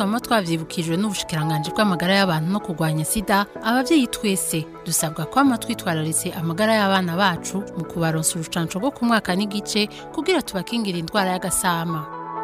twama twavyibukijwe n'ubushikiranganje bw'amagara y'abantu no kurwanya sida abavyeyi twese dusabwa kwama twitwararitse amagara y'abana bacu mu kubaronsa urucanco rwo ku mwaka n'igice kugira tubakingira indwara y'agasama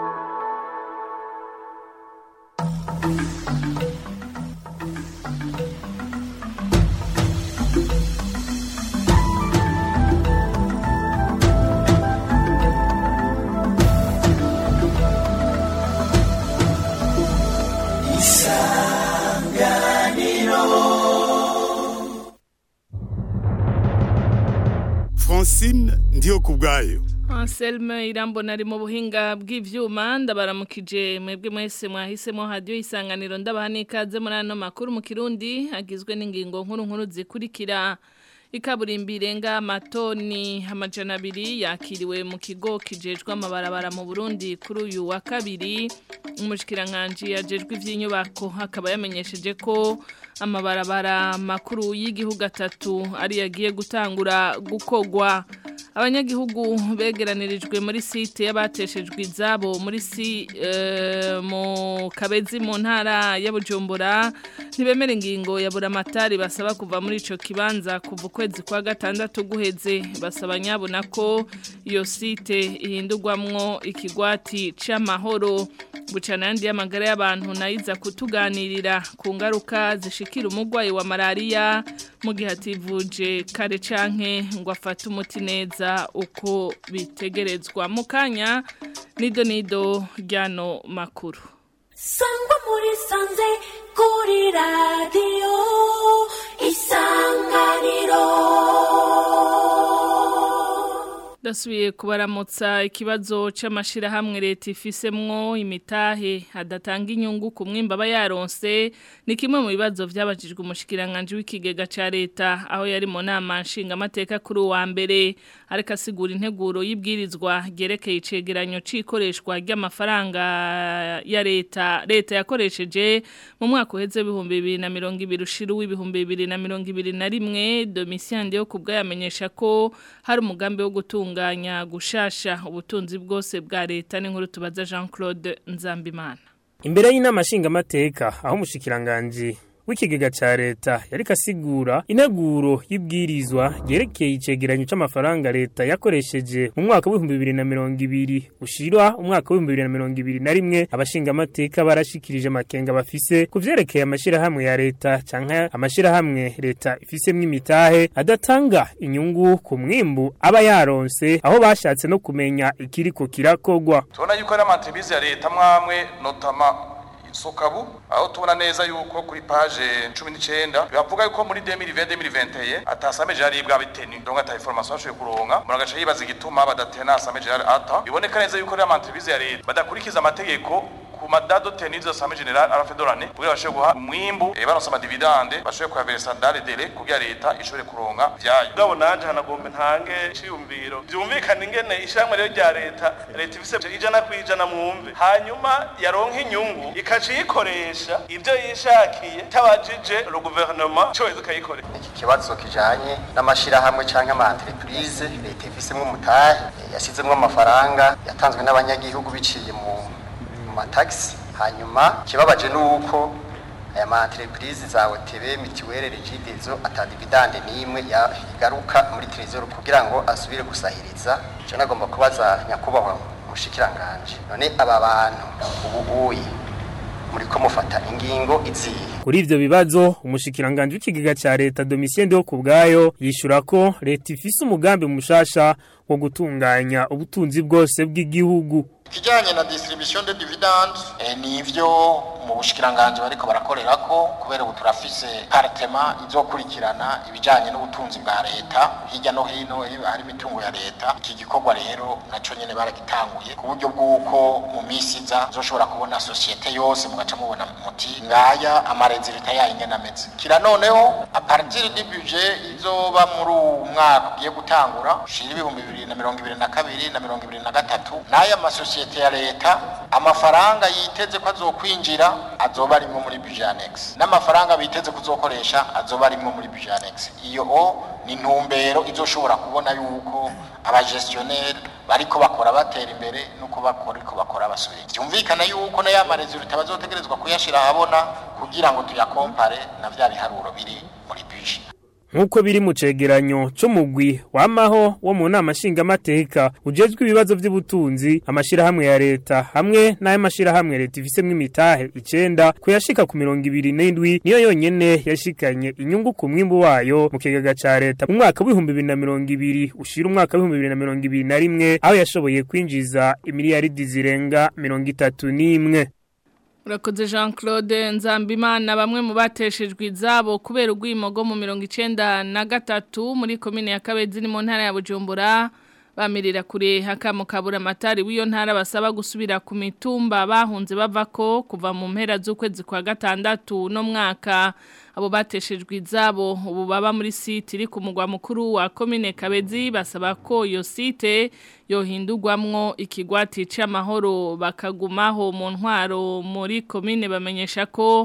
francine ndiyo ku bwayo Anselme irambona ari mu buhinga bw'ivyuma ndabaramukije mwebwe mwese mwahisemo radio isanganiro ndabaha n'ikaze muri ano makuru mu Kirundi agizwe n'ingingo nkuru nkuru zikurikira ikaburimbi irenga amatoni amajana abiri yakiriwe mu kigo kijejwe amabarabara mu Burundi kuri uyu wa kabiri umushikiranganji yajejwe ivy'inyubako akaba yamenyesheje ko amabarabara makuru y'igihugu atatu ari yagiye gutangura gukogwa abanyagihugu begeranirijwe muri site y'abateshejwe izabo muri si mu kabezi mu ntara ya Bujumbura ntibemera ingingo ya buramatari basaba kuva muri ico kibanza kuva ukwezi kwa gatandatu guheze basaba nyabona ko iyo site ihindurwamwo ikigwati c'amahoro bucana yandi y'amagara y'abantu nayiza kutuganirira ku ngaruka zishikira umurwayi wa malaria mu gihe ativuje kare canke ngo afate umuti neza uko bitegerezwa mu kanya nido nido ryano makuru sangwa muri sanze kuri radiyo isanganiro Dasubiye kubaramutsa ikibazo c'amashirahamwe leta ifisemwo imitahe adatanga inyungu ku mwimba aba yaronse ni kimwe mu bibazo vyabajijwe umushikiranganje w'ikigega ca leta aho yari mu nama nshinga amateka kuri uwa mbere ariko asigura integuro y'ibwirizwa ryerekeye icegeranyo c'ikoreshwa ry'amafaranga ya leta leta yakoresheje mu mwaka uheze w'ibihumbi bibiri na mirongo ibiri ushira w'ibihumbi bibiri na mirongo ibiri na rimwe domisiyande yo kubwa yamenyesha ko hari umugambi wo gutunga gutunganya gushasha ubutunzi bwose bwa leta n'inkuru tubaza Jean Claude Nzambimana imbere y'inama nshingamateka aho umushikiranganje w'ikigega ca leta yariko asigura integuro y'ibwirizwa ryerekeye icegeranyo c'amafaranga leta yakoresheje mu mwaka w'ibihumbi bibiri na mirongo ibiri ushira umwaka w'ibihumbi bibiri na mirongo ibiri na rimwe abashingamateka barashikirije amakenga bafise ku vyerekeye amashirahamwe ya leta canke amashirahamwe leta ifisemwo imitahe adatanga inyungu ku mwimbu aba yaronse aho bashatse no kumenya ikiriko kirakogwa tubona yuko ari amatribize ya leta mwamwe notama sokabu aho tubona neza yuko kuri page 19 bavuga yuko muri 2020-2021 atasameje ari bwa biteni donc ata information ashoye kuronka muragaca yibaza igituma badatena asameje ari ata biboneka neza yuko ari amatribize ya leta badakurikiza amategeko ku madado tenizo asame general ara fedorane kugira bashoye guha umwimbu e baronsa amadividande bashoye kuyaveresa dale dele kugira leta ishobore kuronka vyayo gabo nanje hanagombe ntange ciyumviro vyumvikana ingene ishamwe rero rya leta leta ifise ijana kwijana mwumve hanyuma yaronka inyungu ikaca iyikoresha ivyo yishakiye tabajije le gouvernement cyo ikayikorera iki kibazo kijanye n'amashirahamwe canke ama entreprise leta ifisemwo umutahe yasizemwo amafaranga yatanzwe n'abanyagihugu biciye mu matagisi hanyuma kibabaje nuko aya ma entreprise za OTB mitiwere regidezo atadividande nimwe igaruka muri trezor kugira ngo asubire gusahiriza cyo nagomba kubaza nyakubahwa mushikiranganje none aba bantu ubu uyi muri ko mufata ingingo izihe kuri ivyo bibazo umushikiranganje w'ikigega ca leta Domitien yo kubgayo yishura ko leta ifise umugambi mushasha wo gutunganya ubutunzi bwose bw'igihugu kijanye na distribution de dividendes eh, nivyo mu bushikiranganje bariko barakorera ko kubera ubu turafise partema izokurikirana ibijanye n'ubutunzi bwa leta hirya no hino hari imitungo ya leta iki gikorwa rero naco nyene baragitanguye ku buryo bw'uko mu misi iza zoshobora kubona societe yose mugaca mubona muti ngaya amarezi leta yayo ingene ameze kira noneho a partir du budget izoba muri uwu mwaka ugiye gutangura ushira ibihumbi bibiri na mirongo ibiri na kabiri na mirongo ibiri na gatatu n'aya masosiyete amasosiyete ya leta amafaranga yiteze ko azokwinjira azoba arimwo muri budget annex n'amafaranga biteze kuzokoresha azoba arimwo muri budget annex iyo o ni intumbero izoshobora kubona yuko abagestionnaire bariko bakora batera imbere nuko bakora ariko bakora basubira byumvikana yuko na ya maresultat bazotegerezwa kuyashira ahabona kugira ngo tuyakompare na vya biharuro biri muri budget nk'uko biri mu cegeranyo c'umugwi wamaho wo mu nama nshingamateka ujejwe ibibazo vy'ubutunzi amashirahamwe ya leta hamwe n'ayo mashirahamwe leta ifisemwo imitahe icenda kuyashika ku mirongo ibiri n'indwi niyo yonyene yashikanye inyungu ku mwimbu wayo mu kigega ca leta mu mwaka w'ibihumbi bibiri na mirongo ibiri ushira umwaka w'ibihumbi bibiri na mirongo ibiri na rimwe aho yashoboye kwinjiza imiliyaridi zirenga mirongo itatu n'imwe Urakoze Jean Claude Nzambimana bamwe mu bateshejwe izabo kubera ugwimogo mu 1993 muri commune ya Kabezi ni mu ntara ya Bujumbura bamirira kure hakamo kabura amatari w'iyo ntara basaba gusubira ku mitumba bahunze bavako kuva mu mpera z'ukwezi kwa gatandatu no mwaka abo bateshejwe izabo ubu baba muri site iri ku mugwa mukuru wa commune Kabezi basaba ko iyo site yohindurwamwo ikigwati c'amahoro bakagumaho mu ntwaro muri commune bamenyesha ko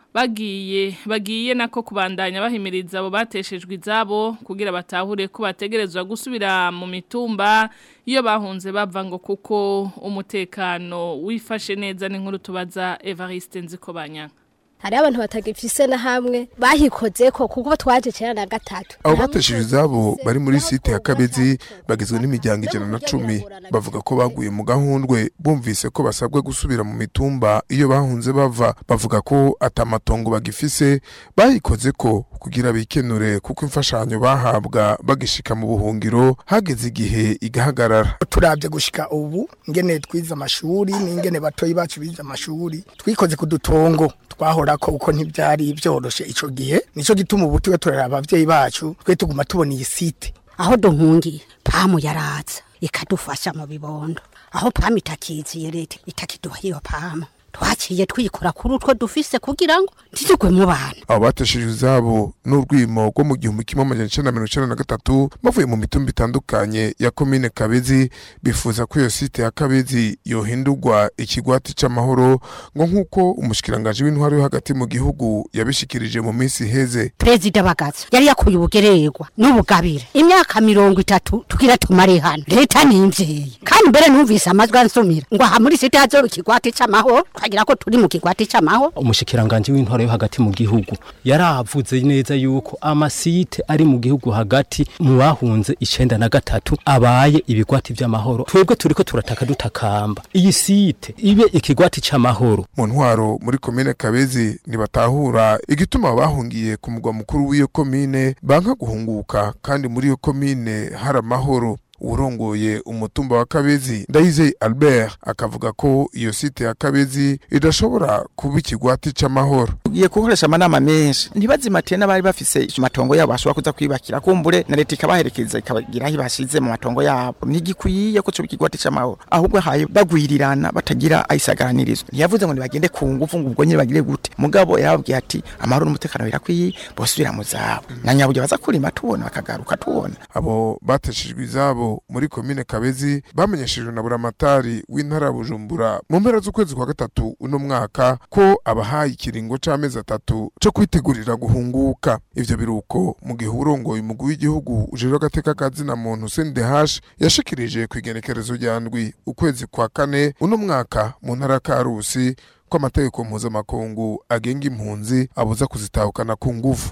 bagiye bagiye nako kubandanya bahimiriza abo bateshejwe izabo kugira batahure ko bategerezwa gusubira mu mitumba iyo bahunze bava ngo kuko umutekano wifashe neza n'inkuru tubaza Evariste Nzikobanya hari abantu batagifise na hamwe bahikoze ko kuko twaje cyera na gatatu abo bateshije izabo bari muri site ya kabezi bagizwe n'imiryango ijana na cumi bavuga ko baguye mu gahundwe bumvise ko basabwe gusubira mu mitumba iyo bahunze bava bavuga ko atamatongo bagifise bahikoze ko kugira bikenure kuko imfashanyo bahabwa bagishika mu buhungiro hageze igihe igahagarara turabye gushika ubu ngene twize amashuri n'ingene batoyi bacu bize amashuri twikoze ku dutongo twahora ko uko ntibyari byoroshe ico gihe nico gituma ubu tuba turara abavyeyi bacu twe tuguma tubona iyi site aho duhungiye pamu yaraza ikadufasha mu bibondo aho pamu itakiziye leta itakiduha iyo pamu twaciye twikora kuri utwo dufise kugira ngo ntitugwe mu bana abo bateshejwe izabo n'urwimo rwo mu gihumbi kimwe amajana icenda na mirongo icenda na gatatu bavuye mu mitumba itandukanye ya komine kabezi bifuza ko iyo site ya kabezi yohindurwa ikigwati c'amahoro ngo nk'uko umushikiranganji w'intwaro yo hagati mu gihugu yabishikirije mu minsi iheze perezida bagaza yari yakuye ubugererwa n'ubugabire imyaka mirongo itatu tugira tumare hano leta ni imvyeyi kandi mbere numvise amajwi ansumira ngo aha muri site hazoba ikigwati c'amahoro twagira ko turi mu kigwati c'amahoro umushikiranganje w'intwaro yo hagati mu gihugu yaravuze neza yuko amasite ari mu gihugu hagati mu bahunze icenda na gatatu abaye ibigwati vy'amahoro twebwe turiko turataka dutakamba iyi site ibe ikigwati c'amahoro mu ntwaro muri komine kabezi ntibatahura igituma bahungiye ku mugwa mukuru w'iyo komine banka guhunguka kandi muri iyo komine hari amahoro urongoye umutumba wa kabezi ndayizeye albert akavuga ko iyo site ya kabezi idashobora kuba ikigwati c'amahoro tugiye gukoresha amanama menshi ntibazimatiye n'abari bafise amatongo yabo bashobora kuza kwibakira kumbure na leta ikabaherekeza ikabagira aho ibashize mu matongo yabo ntigikwiye ko coba ikigwati c'amahoro ahubwo haye bagwirirana batagira ayisagaranirizo ntiyavuze ngo nibagende ku ngufu ngo ubwo nyine bagire gute mugabo yarababwiye ati amahoro n'umutekano birakwiye bosubira mu zabo na nyaburya baza kurima tubona bakagaruka tubona abo bateshejwe izabo muri komine kabezi bamenyeshejwe na buramatari w'intara ya bujumbura mu mpera z'ukwezi kwa gatatu uno mwaka ko abahaye ikiringo c'amezi atatu co kwitegurira guhunguka ivyo biruko mu gihe urongoye umugwi w'igihugu ujejwe agateka ka zina muntu sendehash yashikirije ku igenekerezo rya ndwi ukwezi kwa kane uno mwaka mu ntara ya karusi ko amategeko mpuzamakungu agenga impunzi abuza kuzitahukana ku nguvu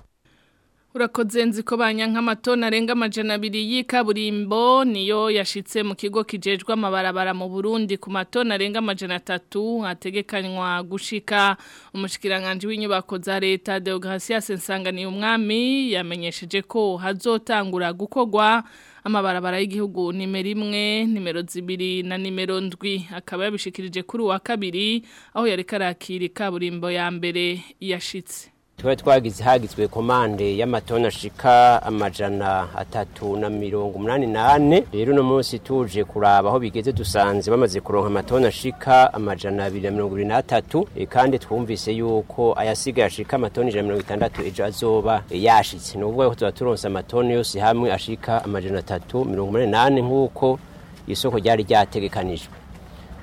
Urakoze nzi ko banyankamatona arenga amajana abiri y'ikaburimbo niyo yashitse mu kigo kijejwe amabarabara mu Burundi ku matona arenga amajana atatu hategekanywa gushika umushikiranganje w'inyubako za leta Deogracias Nsanganiye umwami yamenyesheje ko hazotangura gukogwa amabarabara y'igihugu nimero imwe nimero zibiri na nimero ndwi akaba yabishikirije kuri wa kabiri aho yari karakira ikaburimbo ya mbere yashitse tuba twagize hagizwe komande y'amatoni ashika amajana atatu na mirongo umunani nane rero uno munsi tuje kuraba aho bigeze dusanze bamaze kuronka amatoni ashika amajana abiri na mirongo ibiri n'atatu e, kandi twumvise yuko ayasigaye ashika amatoni ijana na mirongo itandatu ejo azoba e, yashitse ni ukuvuga ko tuba turonse amatoni yose hamwe ashika amajana atatu mirongo umunani nane nk'uko isoko ryari ryategekanijwe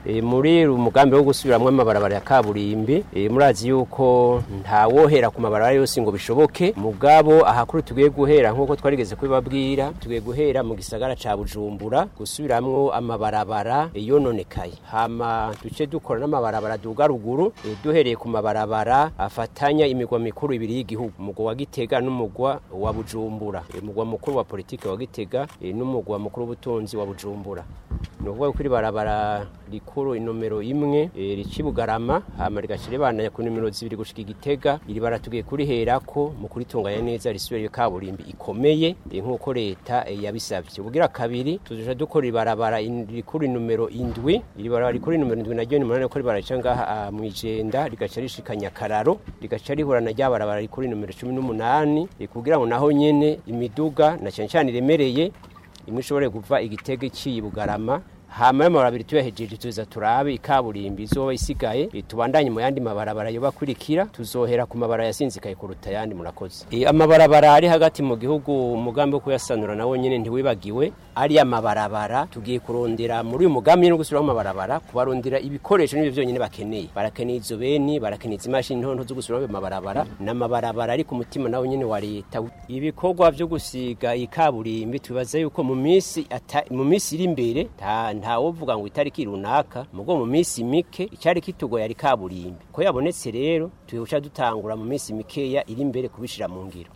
e, muri umugambi wo gusubiramwo amabarabara ya kaburimbi e, murazi yuko nta wohera ku mabarabara yose ngo bishoboke mugabo ahakuru tugiye guhera nk'uko twarigeze kubibabwira tugiye guhera mu gisagara ca bujumbura gusubiramwo amabarabara e, yononekaye hama duce dukora n'amabarabara duga ruguru e, duhereye ku mabarabara afatanya imigwa mikuru ibiri y'igihugu umugwa wa gitega n'umugwa wa bujumbura e, umugwa mukuru wa politike wa gitega e, n'umugwa mukuru w'ubutunzi wa bujumbura ni ukuvuga ko iri barabara rikuru inomero imwe e, rici bugarama hama rigaca ribandanya ku nimero zibiri gushika igitega iri bara tugiye kuriherako mu kuritunganya neza risubire iyo kaburimbi ikomeye e, nk'uko leta e, yabisabye ubugira kabiri tuzoja dukora ibarabara in- rikuru inomero indwi iri barabara rikuru inomero indwi naryo ni munani ko ribara rica ngaha ah, mw'ijenda rigaca rishika nyakararo rigaca rihura na rya barabara rikuru inomero cumi n'umunani e, kugira ngo naho nyene imiduga na cane cane iremereye imwe ishobore kuva igitego iciye bugarama hama y'amabarabara abiri tuyahejeje tuza turabe ikaburimbi izoba isigaye e, tubandanye mu yandi mabarabara yoba kurikira tuzohera ku mabarabara yasinzikaye kuruta yandi murakoze e, amabarabara ari hagati mu gihugu umugambi wo kuyasanura nawo nyene ntiwibagiwe ari amabarabara tugiye kurondera muri uyu mugambi no gusubiraho amabarabara kubarondera ibikoresho n'ibyo byonyine bakeneye barakeneye izo beni barakeneye izi mashini ntonto zo gusubiraho ayo mabarabara n'amabarabara ari ku mutima nawo nyene wa leta ibikorwa byo gusiga ikaburimbi tubaza yuko mu minsi ata- mu minsi iri imbere nta nta wovuga ngo itariki runaka mugo mu minsi mike icyari kitugoye ari kaburimbi ko yabonetse rero tuyoca dutangura mu minsi mikeya iri imbere kubishira mu ngiro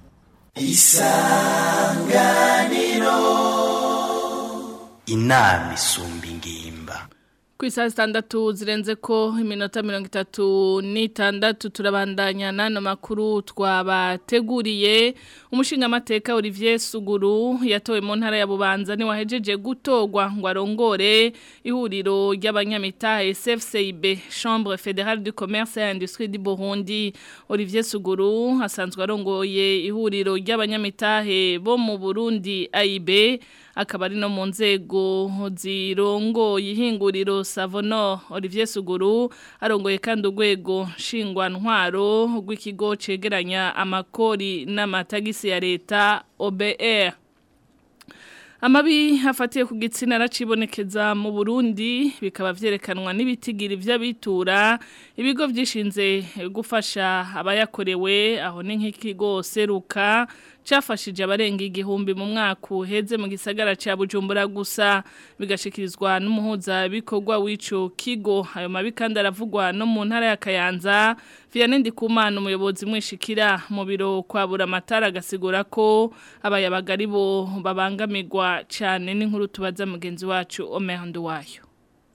isanganiro inama isumba ingimba ku isaha zitandatu zirenze ko iminota mirongo itatu n'itandatu turabandanya n'ano makuru twabateguriye umushingamateka Olivier Suguru yatowe mu ntara ya Bubanza ni wahejeje gutorwa ngo arongore ihuriro ry'abanyamitahe SFCIB Chambre Fédérale du Commerce et Industrie du Burundi Olivier Suguru asanzwe arongoye ihuriro ry'abanyamitahe bo mu Burundi AIB akaba ari no mu nzego zirongoye ihinguriro Savono Olivier Suguru arongoye kandi urwego nshingwantwaro rw'ikigo cegeranya amakori n'amatagisi ya leta OBR Amabi hafatiye ku gitsina aracibonekeza mu Burundi bikaba vyerekanwa n'ibitigiri vy'abitura ibigo vyishinze gufasha abayakorewe aho ni nk'ikigo seruka cafashije abarenga igihumbi mu mwaka uheze mu gisagara ca Bujumbura gusa bigashikirizwa n'umuhuza bikorwa w'ico kigo ayo mabi kandi aravugwa no mu ntara ya Kayanza Vianney Ndikumana umuyobozi mwishikira mu biro kwa Buramatara agasigura ko abayabaga ari bo babangamirwa cyane n'inkuru tubaza mugenzi wacu Omer Nduwayo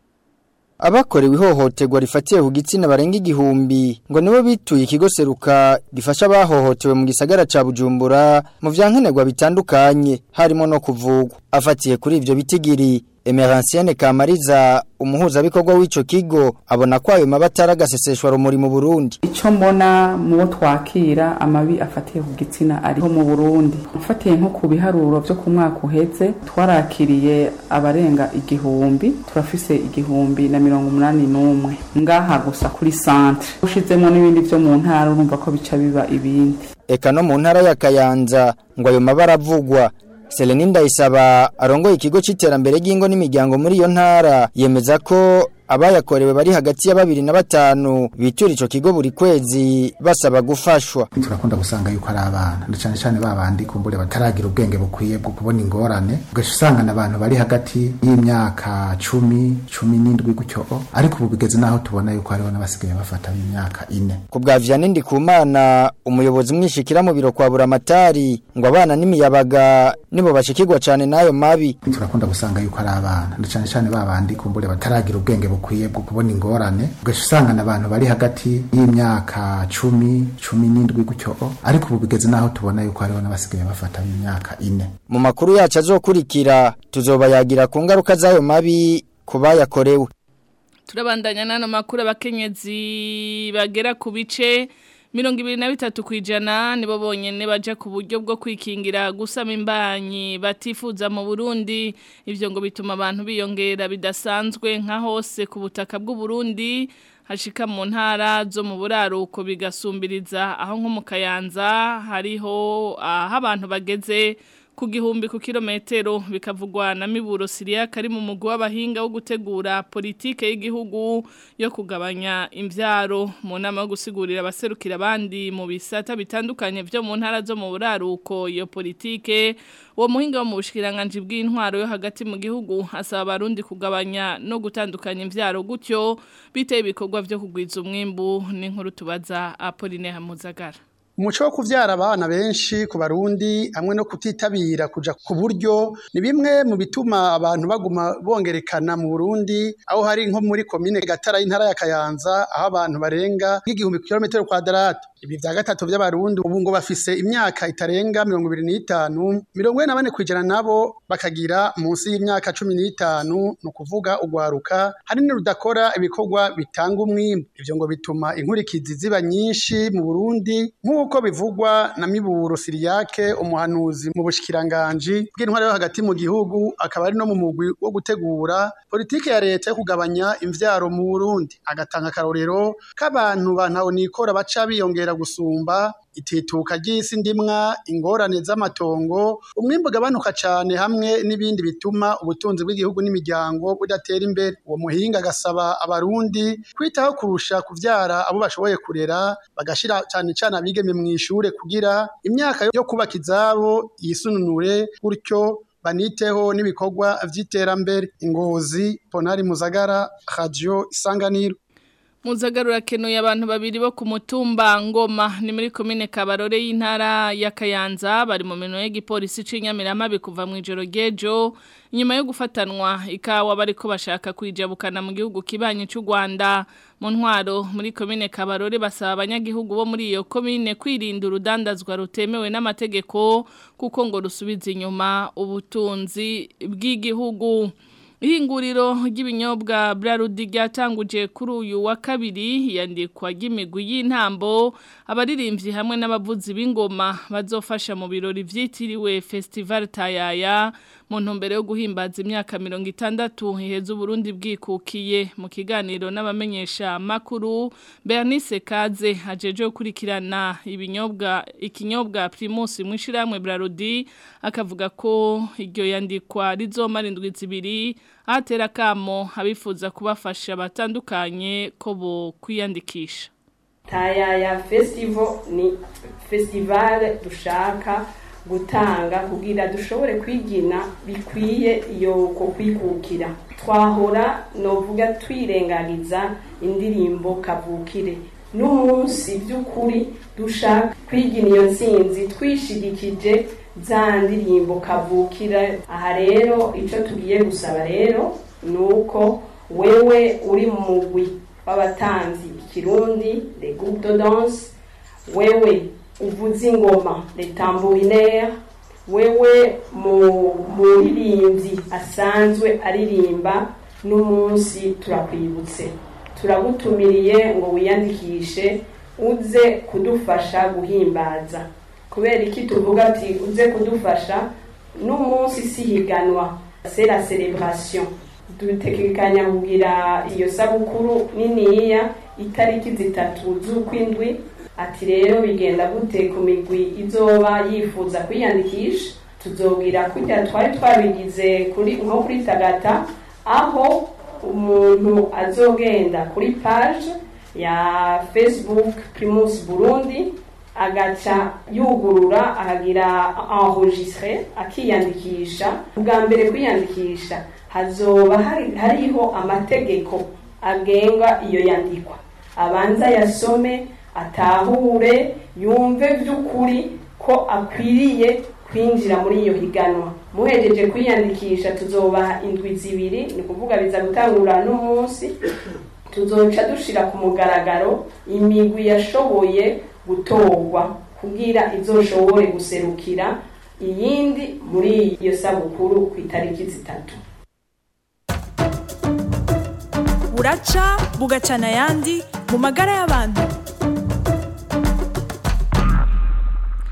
Abakorewe ihohoterwa rifatiye ku gitsina barenga igihumbi ngo nibo bituye ikigo seruka gifasha abahohotewe mu gisagara ca Bujumbura mu vyankenerwa bitandukanye harimo no kuvugwa afatiye kuri ivyo bitigiri Emeransiene Kamariza umuhuza bikorwa w'ico kigo abona ko ayo mabatara gaseseshwa rumuri mu Burundi icyo mbona mu bo twakira amabi afatiye ku gitsina ariho mu burundi ufatiye nko ku biharuro byo ku mwaka uheze twarakiriye abarenga igihumbi turafise igihumbi na mirongo umunani n'umwe ngaha gusa kuri santre ushizemo n'ibindi byo mu ntara urumva ko bica biba ibindi eka no mu ntara ya Kayanza ngo ayo mabara avugwa Seleni Ndayisaba arongoye ikigo c'iterambere ry'ingo n'imiryango muri iyo ntara yemeza ko abayakorewe bari hagati ya babiri na batanu bitura ico kigo buri kwezi basaba gufashwa turakunda gusanga yuko ari abana na cyane cyane babandi kumbure bataragira ubwenge bukwiye bwo kubona ingorane ugaca usanga abantu bari hagati y'imyaka cumi cumi n'indwi gutyo ariko ubu bigeze naho tubona yuko hariho n'abasigaye bafata b'imyaka ine ku bwa Vianney Ndikumana umuyobozi mwishikira mu biro kwa Buramatari ngo abana n'imiyabaga nibo bashikirwa cyane n'ayo mabi turakunda gusanga yuko ari abana na cyane cyane babandi kumbure bataragira ubwenge bukwiye bwo kubona ingorane ugaca usanga abantu bari hagati y'imyaka cumi cumi n'indwi gutyo ariko ubu bigeze naho tubona yuko hariho n'abasigaye bafata b'imyaka ine mu makuru yacu azokurikira tuzobayagira ku ngaruka z'ayo mabi ku bayakorewe turabandanya n'ano makuru abakenyezi bagera ku bice mirongo ibiri na bitatu ku ijana nibo bonyine baja ku buryo bwo kwikingira gusama imbanyi batifuza mu Burundi ivyo ngo bituma abantu biyongera bidasanzwe nka hose ku butaka bw'u Burundi hashika mu ntara zo mu buraruko bigasumbiriza aho nko mu Kayanza hariho aho abantu bageze ku gihumbi ku kilometero bikavugwa na Miburo Siria kari mu mugwi w'abahinga wo gutegura politike y'igihugu yo kugabanya imvyaro mu nama yo gusigurira abaserukira abandi mu bisata bitandukanye vyo mu ntara zo mu buraruko iyo politike uwo muhinga wo mu bushikiranganje bw'intwaro yo hagati mu gihugu asaba abarundi kugabanya no gutandukanya imvyaro gutyo biteye ibikorwa vyo kugwiza umwimbu n'inkuru tubaza Apolline Hamuzagara umuco wo kuvyara abana benshi ku barundi hamwe no kutitabira kuja ku buryo ni bimwe mu bituma abantu baguma bongerekana mu Burundi aho hari nko muri komine Gatara y'intara ya Kayanza aho abantu barenga nk'igihumbi kilometero kwadrato ibi vya gatatu vy'abarundi ubu ngo bafise imyaka itarenga mirongo ibiri n'itanu mirongo ine na bane kwijana nabo bakagira munsi y'imyaka cumi n'itanu ni ukuvuga ugwaruka hanini rudakora ibikorwa bitanga umwimbu ivyo ngo bituma inkurikizi ziba nyinshi mu Burundi nk'uko bivugwa na Miburo Siriyake umuhanuzi mu bushikiranganji bw'intwaro yo hagati mu gihugu akaba ari no mu mugwi wo gutegura politike ya leta yo kugabanya imvyaro mu Burundi agatanga akarorero k'abantu bantaho nikora baca biyongera gusumba itituka ry'isi ndimwa ingorane z'amatongo umwimbu ugabanuka cane hamwe n'ibindi bituma ubutunzi bw'igihugu n'imiryango budatera imbere uwo muhinga agasaba abarundi kwitaho kurusha kuvyara abo bashoboye kurera bagashira cane cane abigeme mw'ishure kugira imyaka yo kubaka izabo yisununure gutyo baniteho n'ibikorwa vy'iterambere ingozi ponari muzagara radio isanganiro Muzagarura kenuye abantu babiri bo ku mutumba ngoma ni muri komine Kabarore y'intara ya Kayanza bari mu mino y'igipolisi c'inyamirama bikuva mu ijoro gejo inyuma yo gufatanwa ikawa bariko bashaka kwijabukana mu gihugu kibanye cy'u Rwanda mu ntwaro muri komine Kabarore basaba abanyagihugu bo muri iyo komine kwirinda urudandazwa rutemewe n'amategeko kuko ngo rusubiza inyuma ubutunzi bw'igihugu Ihinguriro ry'ibinyobwa Brarudi ryatanguje kuri uyu wa kabiri yandikwa ry'imigwi y'intambo abaririmbyi hamwe n'abavuzi b'ingoma bazofasha mu birori vyitiriwe Festival Tayaya mu ntumbero yo guhimbaza imyaka 60 iheze Burundi bwikukiye mu kiganiro n'abamenyesha makuru Bernice Kaze ajeje gukurikirana ibinyobwa ikinyobwa Primus mwishiramwe Brarudi akavuga ko iryo yandikwa rizomara indwi zibiri atera kamo abifuza kubafasha batandukanye ko bo kwiyandikisha tayaya festival ni festival dushaka gutanga kugira dushobore kwigina bikwiye iyo ko kwikukira twahora novuga twirengagiza indirimbo kavukire n'umunsi by'ukuri dushaka kwigina iyo nsinzi twishigikije za ndirimbo kavukira aha rero icyo tugiye gusaba rero ni uko wewe uri mu mugwi w'abatanzi ikirundi le groupe de danse wewe uvuza ingoma le tambourinaire wewe mu muririmbyi asanzwe aririmba n'umunsi turakwibutse turagutumiriye ngo wiyandikishe uze kudufasha guhimbaza kubera iki tuvuga ati uze kudufasha n'umunsi si higanwa c'est la célébration dutekekanya kugira iyo sabukuru niniya itariki zitatu z'ukwindwi ati rero bigenda gute ku migwi izoba yifuza kwiyandikisha tuzobwira kugira twari twabigize kuri nko kuri tagata aho umuntu azogenda kuri page ya facebook primus burundi agaca yugurura akagira enregistre akiyandikisha bwa mbere kwiyandikisha hazoba hariho amategeko agenga iyo yandikwa abanza yasome atahure yumve by'ukuri ko akwiriye kwinjira muri iyo higanwa muhejeje kwiyandikisha tuzobaha indwi zibiri ni ukuvuga biza gutangura n'umunsi tuzoca dushira ku mugaragaro imigwi yashoboye gutorwa kugira izoshobore guserukira iyindi muri iyo sabukuru ku itariki zitatu buraca bugacana ayandi mu magara y'abantu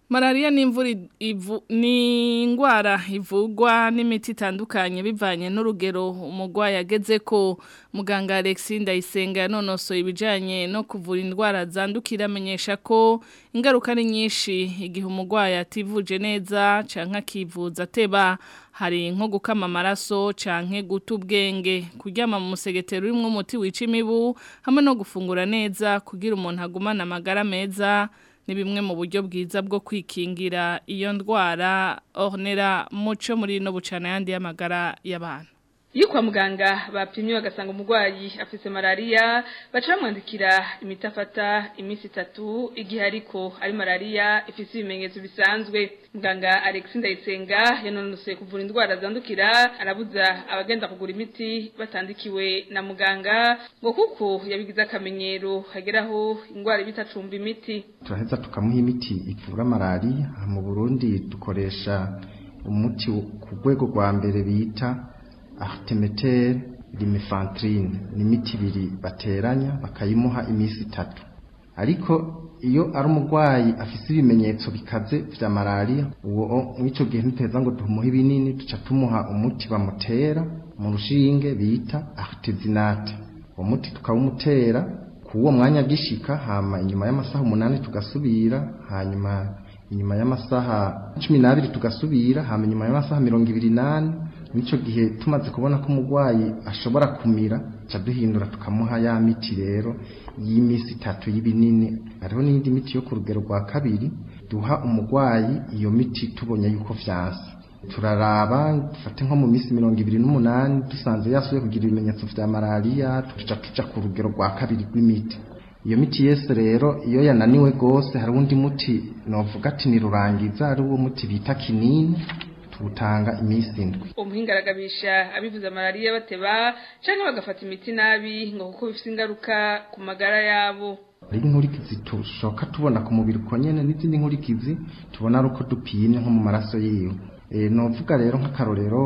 Malaria ni imvura ivu ni ingwara ivugwa n'imiti itandukanye bivanye n'urugero umugwayi ageze ko muganga Alexis Ndayisenga yanonosoye ibijanye no kuvura indwara zandukira amenyesha ko ingaruka ni nyinshi igihe umugwayi ativuje neza canke akivuza ateba hari nko gukama amaraso canke guta ubwenge kuryama mu musegetero urimo umuti wica imibu hamwe no gufungura neza kugira umuntu agumane amagara meza ni bimwe mu buryo bwiza bwo kwikingira iyo ndwara ornera muco muri no bucana yandi y'amagara y'abantu iyo kwa muganga bapimye bagasanga umurwayi afite malariya baca bamwandikira imiti afata iminsi itatu igihe ariko ari malariya ifite ibimenyetso bisanzwe muganga Alex Ndayisenga yanonosoye kuvura indwara zandukira arabuza abagenda kugura imiti batandikiwe na muganga ngo kuko yabigize akamenyero hageraho indwara bitacumba imiti turaheza tukamuha imiti ivura malariya mu Burundi dukoresha umuti ku rwego rwa mbere bita artemeter limefantine ni imiti ibiri bateranya bakayimuha iminsi itatu ariko iyo ari umurwayi afite ibimenyetso bikaze vya malariya uwo mw'ico gihe ntiteza ngo tumuhe ibinini duca tumuha umuti bamutera mu rushinge bita artesinate uwo muti tukawumutera kuwo mwanya gishika hama inyuma y'amasaha umunani tugasubira hanyuma inyuma y'amasaha cumi n'abiri tugasubira hama inyuma y'amasaha mirongo ibiri n'ane nico gihe tumaze kubona ko umurwayi ashobora kumira ca duhindura tukamuha ya miti rero y'imisi itatu y'ibinini hariho n'indi miti yo ku rugero rwa kabiri duha umurwayi iyo miti tubonye yuko vyanse turaraba dufate nko mu minsi mirongo ibiri n'umunani dusanze yasuye kugira ibimenyetso vya malariya tuca tuja ku rugero rwa kabiri rw'imiti iyo miti yese rero iyo yananiwe gose hari undi muti novuga ati ni rurangiza ari uwo muti bita kinini tuwutanga iminsi indwi umuhinga aragabisha abivuza malariya bateba canke bagafata imiti nabi ngo kuko bifite ingaruka ku magara yabo hari inkurikizi tushoka tubona ku mubiri uko nyene n'izindi nkurikizi tubona ari uko dupimye nko mu maraso yiwe e, novuga rero nk'akarorero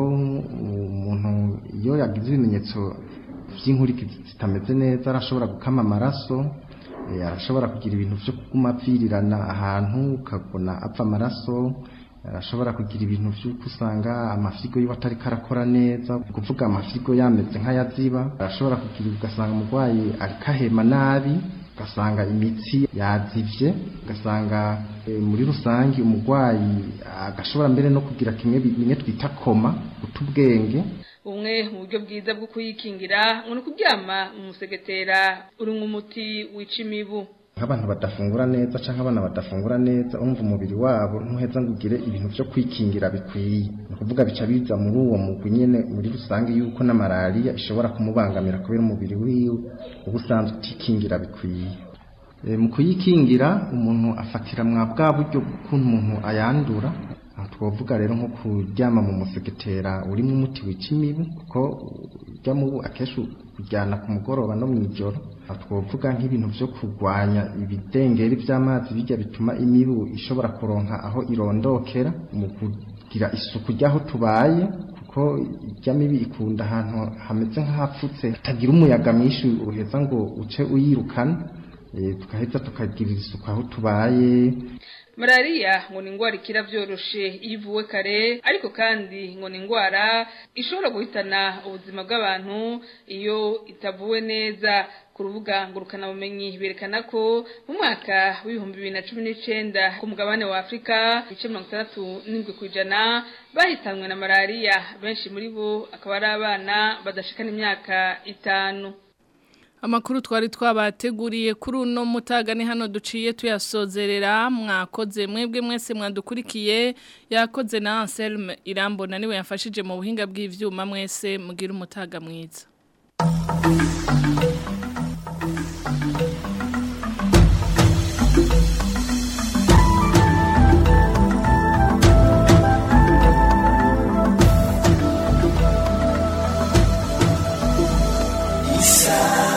umuntu iyo yagize ibimenyetso vy'inkurikizi zitameze neza arashobora gukama amaraso e, arashobora kugira ibintu vyo kuguma apfirirana ahantu ukabona apfa amaraso arashobora kugira ibintu vy'uko usanga amafirigo yiwe atari karakora neza kuvuga amafirigo yameze nk'ayaziba arashobora kugira ugasanga umurwayi ariko ahema nabi ugasanga imitsi yazivye ugasanga e, muri rusangi umurwayi agashobora mbere no kugira kimwe bimwe twita koma guta ubwenge bumwe mu buryo bwiza bwo kuyikingira ngo ni ukuryama mu musegetera urimwo umuti wica imibu nk'abantu badafungura neza canke abana badafungura neza umva umubiri wabo ntuheza ngo ugire ibintu vyo kwikingira bikwiye ni ukuvuga bica biza muri uwo mugwi nyene muri rusange yuko na malariya ishobora kumubangamira kubera umubiri wiwe uba usanzwe utikingira bikwiye e, mu kuyikingira umuntu afatira mwa bwa buryo bw'ukuntu umuntu ayandura aha twovuga rero nko kuryama mu musegetera urimo umuti wica imibu kuko urya mubu akenshi kujyana ku mugoroba no mu ijoro aha twovuga nk'ibintu vyo kurwanya ibidengeri vy'amazi bijya bituma imibu ishobora kuronka aho irondokera mu kugira isuku ry'aho tubaye kuko irya mibi ikunda ahantu hameze nk'ahapfutse hatagira umuyaga mwinshi uheza ngo uce uyirukana e, tukaheza tukagirira isuku aho tubaye malariya ngo ni indwara ikira byoroshe iyo ivuwe kare ariko kandi ngo ni indwara ishobora guhitana ubuzima bw'abantu iyo itavuwe neza ku rubuga ngurukanabumenyi berekana ko mu mwaka w'ibihumbi bibiri na cumi n'icenda ku mugabane wa afurika ibice mirongo itandatu n'indwi ku ijana bahitanwe na malariya benshi muri bo akaba ari abana badashikana imyaka itanu Amakuru twari twabateguriye kuri uno mutaga ni hano duciye tuyasozerera mwakoze mwebwe mwese mwadukurikiye yakoze na Anselme Irambona niwe yafashije mu buhinga bw'ivyuma mwese mugira umutaga mwiza Isa